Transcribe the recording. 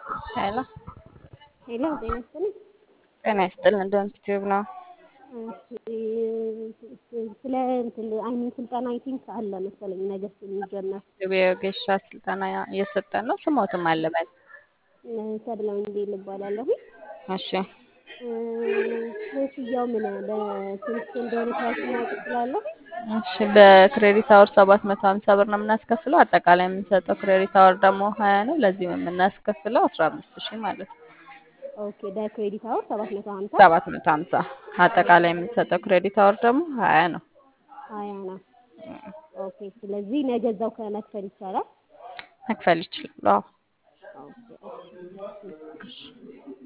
ሄሎ ሄሎ ጤና ይስጥልኝ። ጤና ይስጥልን። ዶንት ቲዩብ ነው። እሺ ስለ እንትን አይሚን ስልጠና አይ ቲንክ አለ መሰለኝ ነገ የሚጀመር የጌሻ ስልጠና እየሰጠን ነው። ስሞትም አለበት። ሰብለ ወንጌል እባላለሁ። እሺ ክፍያው ምን በስንት እንደሆነ ፕራይስ ማወቅ እችላለሁ? እሺ በክሬዲት አወር ሰባት መቶ ሀምሳ ብር ነው የምናስከፍለው። አጠቃላይ የምንሰጠው ክሬዲት አወር ደግሞ ሀያ ነው። ለዚህም የምናስከፍለው አስራ አምስት ሺህ ማለት ነው። ኦኬ በክሬዲት አወር ሰባት መቶ ሀምሳ ሰባት መቶ ሀምሳ አጠቃላይ የምንሰጠው ክሬዲት አወር ደግሞ ሀያ ነው። ሀያ ነው። ኦኬ ስለዚህ ነገ እዛው ከመክፈል ይቻላል? መክፈል ይችላሉ። አዎ ኦኬ እሺ